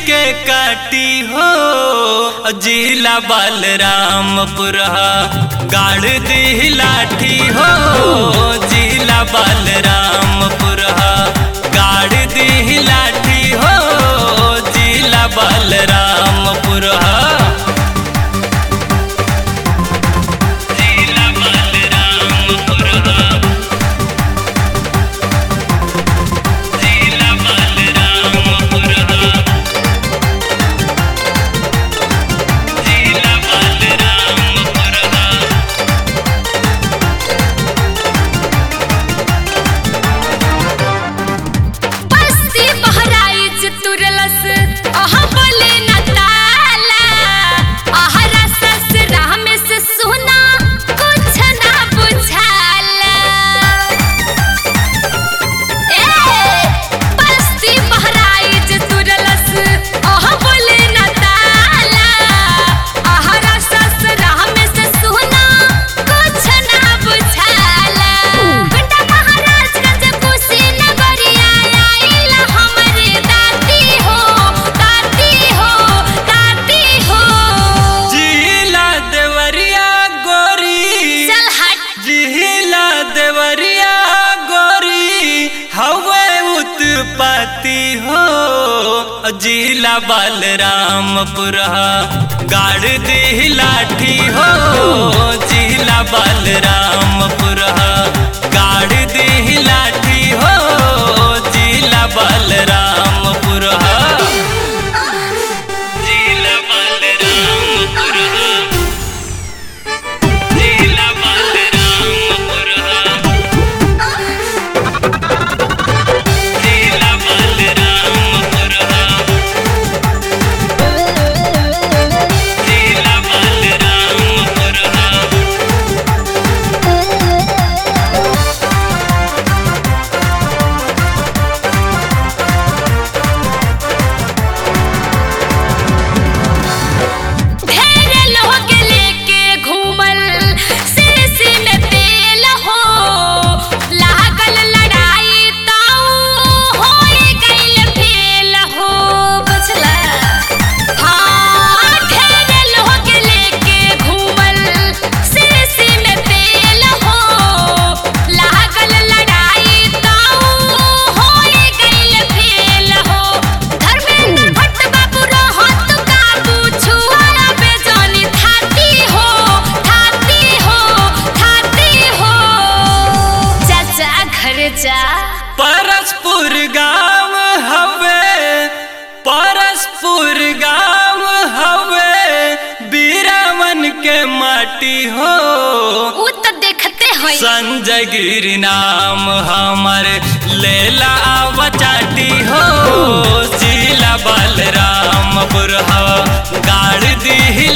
के काटी हो जिला बलरामपुर गाड़ दी लाठी हो जिला बलरामपुर गाड़ दी लाठी हो जिला बलरामपुर जिला बलरामपुर जिला बलरामपुर जिला बलरामपुर बस्ती बहराइच तुरलस अहा बोले न ताला अहरा ससुरा में से सुना कुछ ना बुझाला ए बस्ती बहराइच तुरलस अहा बोले न ताला अहरा ससुरा में से सुना कुछ ना बुझाला बेटा महाराजगंज कुशी नगरिया आइला हमरे दाती हो दाती हो दाती हो जिला देवरिया गोरी चल हट जिला देवरिया गोरी हवे उत्पत्ति हो जिला बलरामपुर गाड़ दी लाठी हो जिला बलरामपुर गाड़ दी लाठी हो जिला बलरामपुर जिला बलरामपुर जिला बलरामपुर जिला बलरामपुर जिला बलरामपुर ढेर लोग लेके घूमल शीशी में तेल हो लागल लड़ाई ताऊ होए गइल फेल हो बुझला हाँ ढेर लोग लेके घूमल शीशी में तेल हो लागल लड़ाई ताऊ होए गइल फेल हो धर्मेंद्र भट्ट बाबू रहत काबू छुआरा बेजानी थाती हो थाती हो थाती हो चाचा घर जा परसपुर गांव हवे परसपुर गांव हवे बीरावन के माटी हो उ त देखते होई संजय गिरी नाम हमर लेला बचाटी हो जिला बलरामपुर गाड़ दी